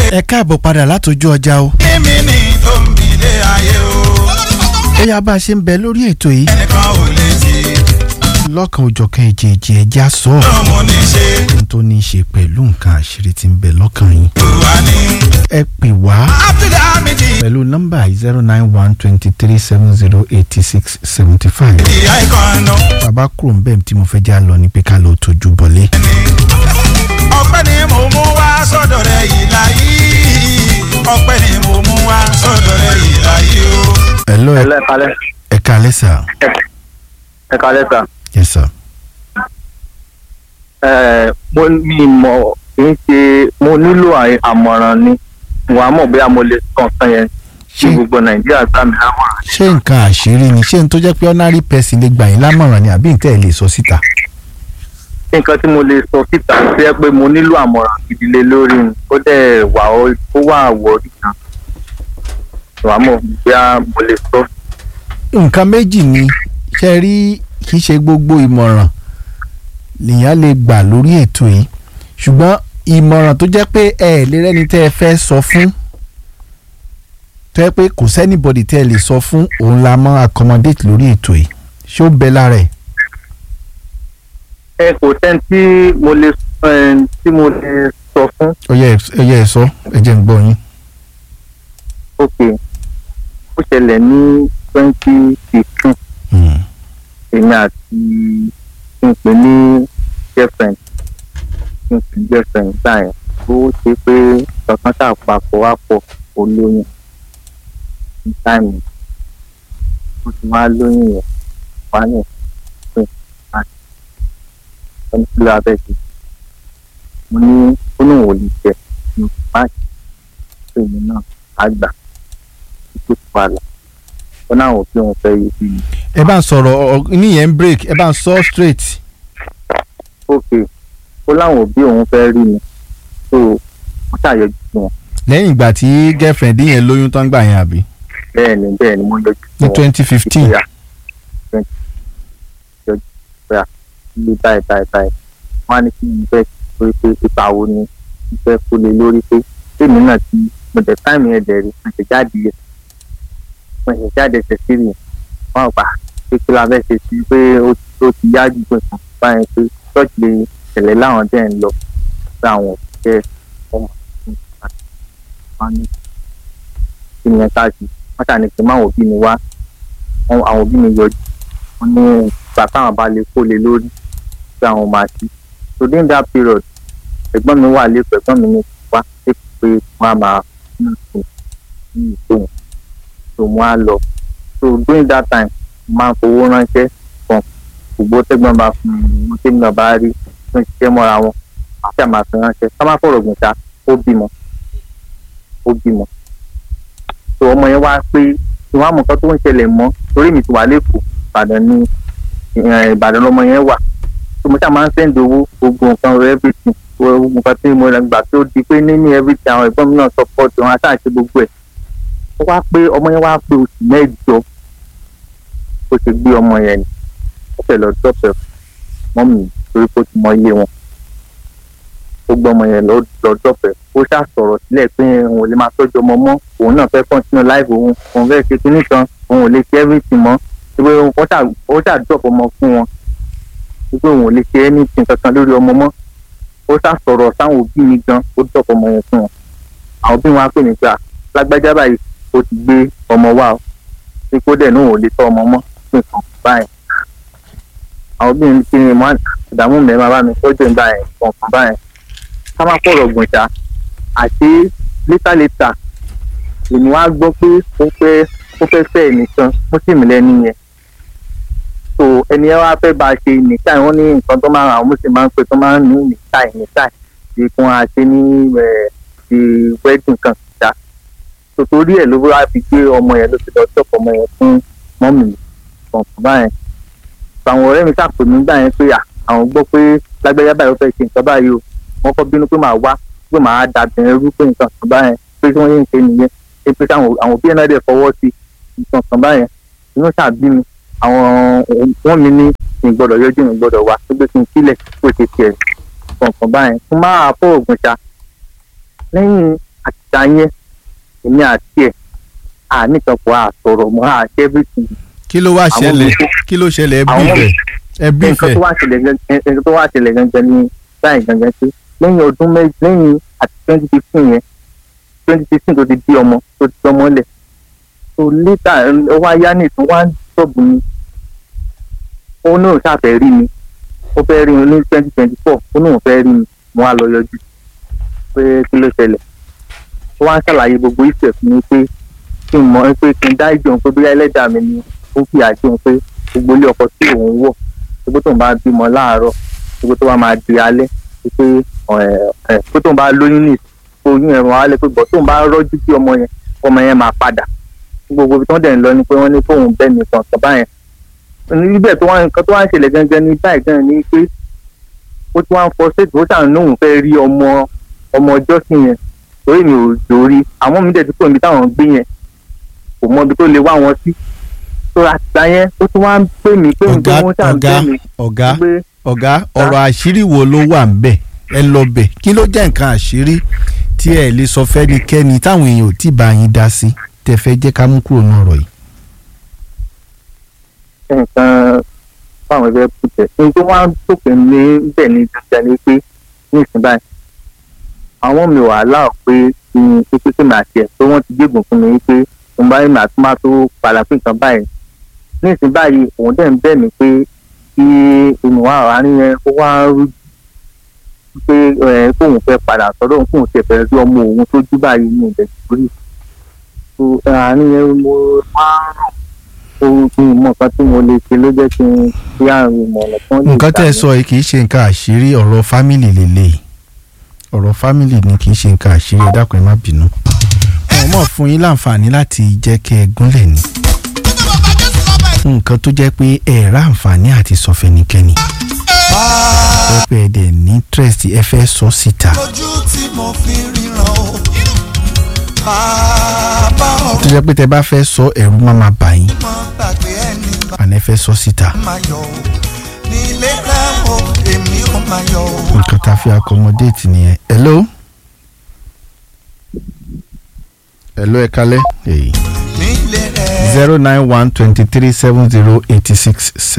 ẹ káàbọ̀ padà látọjú ọjà o. mímí ni tó ń bilé ayé o. ó yá bá a ṣe ń bẹ lórí ètò yìí ẹnìkan ò lè ti lọ́kàn òjọ̀kan èjèèjì ẹja sọ ọ́ lọ́mọ ní ṣe ohun tó ní í ṣe pẹ̀lú nǹkan àṣírí tí ń bẹ lọ́kàn yín. wà ní. ẹ pè wá abdulhamid pẹ̀lú nọ́mbà zero nine one twenty three seven zero eighty six seventy five. ìyá ìkànnà bàbá kúrò ń bẹ̀ tí mo fẹ́ já lọ ni pé ká lọ tójú bọ̀lé. ni. ọpẹ́ ni mo mú wá sọ́dọ̀ rẹ̀ yìí láyé. ọpẹ́ ni mo mú wá sọ́dọ̀ rẹ̀ yìí láyé o. ẹ lọ Hello, ẹ kalẹ́. ẹ kalẹ́ sà. ẹ kalẹ́ sà. yes sir. Ẹ mo mi mọ̀ kì í ṣe mo nílò àì- àmọ̀ràn ni wà á mọ̀ bóyá mo lè kàn sàn yẹn tí ṣé gbogbo Nàìjíríà gbà mí lámọ̀ràn. ṣé nǹkan àṣírí ni ṣé n tó jẹ́ pé ordinary person lè gbà yín lámọ̀ràn ni àbí nǹkan ẹ̀ lè sọ síta. nǹkan tí mo lè sọ síta ṣe é pé mo nílò àmọ̀ràn gidi lé lórí ni ó dẹ̀ wà ó ó wà àwọ̀rí kan wà á mọ̀ bóyá mo lè sọ. nǹkan méjì ni ṣe rí kì í ṣe gbogbo ìmọ̀ràn lèèyàn lè gbà lórí ètò yìí ṣùgbọ́n ìmọ̀ràn tó jẹ́ pé ẹ ẹ̀ lè rẹ́ni tẹ́ ẹ fẹ́ sọ fún tẹ́ pé kò sẹ́nìbọ̀dì tẹ́ ẹ lè sọ fún òun la mọ́ accommodate lórí ètò yìí ṣé ó bẹ lára ẹ̀. ẹ kò sẹ́ni tí mo lè ẹ, tí mo lè sọ fún ọyẹ ẹyẹ ẹ sọ ẹ jẹ́ ń gbọ́ yín. ok ó ṣẹlẹ̀ ní twenty fifteen Hmm. èmi àti kí n pè ní girlfriend kí n pè ní girlfriend gbà yẹn ó ṣe pé kankan tá a papọ̀ wá pọ̀ ó lóyún ní táìmù ó ti wá lóyún yẹn wá ní pé àti ẹni tí ló abẹ́ ti mo ní ó ní òun ò lè jẹ ní máàkì tó èmi náà á gbà tó ti wà lá ó náà wò pé òun fẹ́ yé bí mi. ẹ bá ń sọ̀rọ̀ ọ- níyẹn ń break ẹ bá ń sọ straight. ok ó láwọn òbí òun fẹ́ rí mi so wọ́n ṣàyọjú sí wọn lẹ́yìn ìgbà tí girlfriend yẹn lóyún tán gbà yẹn àbí bẹ́ẹ̀ ni bẹ́ẹ̀ ni mo yọjú sí ní wọn twenty fifteen. ìpìyà twenty yọjú ìpìyà ilé báyìí báyìí báyìí wọ́n á ní kí n fẹ́ torí pé ipa wo ni n fẹ́ kó lè lórí pé tèmi náà ti mo dẹ̀ táìmù yẹn dẹ̀ rí mo ṣe jáde yẹ mo ṣe jáde ṣe sí rí wọn gbà pé kí la fẹ́ ṣe sí pé ó ti- ó ti yá jù pé kàn báyìí pé ṣọ́ọ̀ṣì lè tẹ̀lé láwọn dẹ̀ ń lọ pé àwọn òṣìṣẹ́ ọmọ wọn ní kí ni ẹ ká sí wọ́n ṣàní pé máwọn òbí mi wá wọn- àwọn òbí mi yọjú wọn ní ìgbà táwọn bá lè kó lè lórí pé àwọn máa ṣí so during that period ẹ̀gbọ́n mi wà lẹ́kọ̀ọ́ ẹ̀gbọ́n mi ní wá lẹ́kọ̀ọ́ pé wọ́n á máa fún ìtò ní ìtò yẹn so wọ́n á lọ so during that time mo máa ń fowó ránṣẹ́ kan gbogbo tẹ́gbọ́n bá fún mi mo tẹ́mi náà bá rí tó ń ṣiṣẹ́ mọ́ra wọn àti àmà fi ránṣẹ́ ká má fọ̀rọ̀ gùn ta ó bímọ ó bímọ so ọmọ yẹn wá pé ìwọ̀n àmọ̀ kan tó ń ṣẹlẹ̀ mọ́ torí mi ti wà lẹ́kọ̀ọ́ ìbàdàn ní eh, ìbàdàn lọmọ yẹn wà so mo ṣáà máa ń sẹ́ndì owó gbogbo nǹkan rẹ̀ everything gbogbo nǹkan tí mo gbà tó di pé níní everything àwọn ẹ̀gbọ́n mi náà support wọn àti àṣẹ gbogbo ẹ̀ ó wá pé ọmọ yẹn wá pé oṣù mẹ́jọ ó ti gbé ọmọ yẹn ni ó fẹ́ lọ dọ́pẹ̀ mọ́ mi torí pé ó ti mọ iye wọn ó gbé ọmọ yẹn lọ lọ dọ́pẹ̀ ó ṣáà sọ̀rọ̀ sílẹ̀ pé òun ò lè máa tọ́jú ọmọ mọ́ òun náà fẹ́ continue life òun òun fẹ́ ṣe kinní kan òun ò lè ṣe everything mọ́ pé ó ṣáà ó ṣáà drop ọmọ fún wọn pé òun ò lè ṣe anything kankan lórí ọmọ mọ́ ó ṣáà sọ̀rọ̀ sáwọn òbí mi gan ó drop ọmọ yẹn fún wọn àwọn òbí wọn á pè mí pé à lágbájá báyìí ó ti gbé ọmọ wa o pé kó dẹ̀ náà ò lè tọ́ ọmọ mọ́ pé nǹkan báyìí àwọn òbí mi kí ni mo á ìdààmú mi máa bá mi tọ́jú ìgbà yẹn kọ̀ọ̀kan báyẹn ká má pọ̀rọ̀ gùn ṣá àti létà létà èmi wá gbọ́ pé ó fẹ́ ó fẹ́ fẹ́ ẹnìkan mùsùlùmí lẹ́ni yẹn so ẹni ẹ wá fẹ́ bá a ṣe nìkan wọ́n ní nǹkan tó máa ń àwọn mùsùlùmí máa ń pè tó máa ń ní nìkan nìkan tí kún a ṣe ní ẹ̀ ti wedding kan ṣá so torí ẹ̀ ló wá fi gbé ọmọ yẹn ló fi lọ tọ́pọ̀ ọmọ yẹn fún mọ́mì mi kọ̀ọ̀kan báyẹn àwọn ọ̀rẹ́ mi ṣàpè mí gbà yẹn pé à, àwọn gbọ́ pé lágbájá báyìí ó fẹ́ ṣe nǹkan báyìí o wọ́n kọ́ bínú pé màá wá pé màá dàbẹ̀rẹ̀ rú pé nǹkan kan báyẹn pé tí wọ́n yé ń ṣe nìyẹn pé pé táwọn àwọn òbí ẹ̀ náà dẹ̀ fọwọ́ sí nǹkan kan báyẹn inú ṣàbí mi àwọn wọ́n mi ní ìgbọ́dọ̀ yọjú ìgbọ́dọ̀ wá pé kí n sílẹ̀ pé ṣe tiẹ̀ nǹkan kan báyẹn fún máa fọ́ òògùn ṣá lẹ́yìn àtìgbà yẹn èmi àti ẹ̀ àníkànpọ̀ àsọ̀rọ̀ mọ́ àṣẹ everything kí ló wá Àwọn ṣẹlẹ̀ mi- kí ló ṣẹlẹ̀ ẹbí àwọn mi- ìfẹ́ ẹbí nǹkan ìfẹ́ tó wá ṣẹlẹ̀ gan- nǹkan tó wá ṣẹlẹ̀ gangan ní báyìí gangan pé lẹ́yìn ọdún méjì lẹ́yìn àti twenty fifteen yẹn twenty fifteen tó ti di ọmọ tó ti ọmọ lẹ̀ so later ó wá yá ní ìtún wá ń sọ̀bù mi ó náà ṣàfẹ́ rí mi ó fẹ́ rí mi ní twenty twenty four ó náà fẹ́ rí mi mo wá lọ yọjú pé kí ló ṣẹlẹ̀ ó wá ń ṣàlàyé gbogbo ìfẹ́ fún mi pé kí n mọ̀ pé kí n dá ìjọ pé bóyá ẹlẹ́dàá mi ni ó fi àjọ pé gbogbo ilé ọkọ tí òun wọ̀ gbogbo tó ń bá bímọ láàárọ̀ gbogbo tó bá máa di alẹ́ pé gbogbo tó ń bá lóyún ní oyún ẹ̀rọ alẹ́ pé bọ̀ tó ń bá rọ́jú sí ọmọ yẹn ọmọ yẹn máa padà gbogbo ibi tó ń dẹ̀ ń lọ ni pé wọ́n ní fóun bẹ́ẹ̀ mi kàn kàn báyẹn níbẹ̀ tó wá nǹkan tó wá ń ṣẹlẹ̀ gangan ní báyìí gan ni pé ó ti wá ń fọ ṣètò ó ṣàn lóhùn fẹ́ rí ọmọ ọmọ ọjọ́ sí yẹn torí mi ò dórí àwọn mi dẹ̀ ti pè mí táwọn gbé yẹn kò mọ ibi tó lè wá wọn sí tó àtìgbà yẹn ó tún wá ń pè mí pé ọ̀gá nǹkan wọn ṣàn ọ̀gá bẹ́ mi ọ̀gá pé ọ̀gá ọ̀rọ̀ àṣírí wo ló wà ń bẹ̀ ẹ lọ bẹ̀ kí ló jẹ́ nǹkan àṣírí tí ẹ lè sọ fẹ́nikẹ́ni táwọn èèyàn ò tí ì bá yín dá sí tẹ fẹ́ jẹ́ ká mú kúrò ní ọ̀rọ̀ yìí. nǹkan fáwọn ẹgbẹ́ pùtẹ́ ní tó wá ń tòkè ní bẹ̀ ní dandan ni pé ní ìsìn báyìí àwọn mi wà láò pé kí n pé pé màá tiẹ̀ pé wọ́n ti gbégun fún mi pé mo bá yín màá tún máa tó padà fún nǹkan báyìí ní ìsìn báyìí òun dẹ̀ ń bẹ̀ mí pé kí ìmùwà àárín yẹn ó wá rú pé ẹ kóun fẹ́ padà sọ́dọ̀ òun kóun tiẹ̀ fẹ́ rí ọmọ òun tó jú báyìí ní ìbẹ̀ sórí àárín yẹn mo máa ń rò ohun tí mo nǹkan tí mo lè ṣe ló jẹ́ kí n fi àrùn ìmọ̀ràn kan lè nǹkan tẹ́ ẹ gbà sọ yìí kì í ṣe nǹkan àṣírí ọ̀rọ̀ fámìlì lélẹ̀ ọ̀rọ̀ fámìlì ni kì í ṣe nǹkan àṣírí ẹ dákun ẹ má bínú. wọn mọ̀ fún yín láǹfààní láti jẹ́ kẹ́ ẹ gúnlẹ̀ ni fún nǹkan tó jẹ́ pé ẹ rà àǹfààní àti sọ fẹ́nikẹ́ni ẹ pé ẹ dẹ̀ ní interest ẹ fẹ́ sọ síta ojú tí mo fi ríran o bàbá tó ọ̀run jẹ́ pé tẹ bá fẹ́ sọ ẹ̀rù má máa bà yín mọ́ gbàgbé ẹni bá àná ẹ fẹ́ sọ síta máa yọ o nílé rẹ o èmi ò máa yọ o. nǹkan tá a fi accommodate nìyẹn hello hello ẹ kálẹ́. Hey. nílé rẹ zero nine one twenty three seven zero eighty six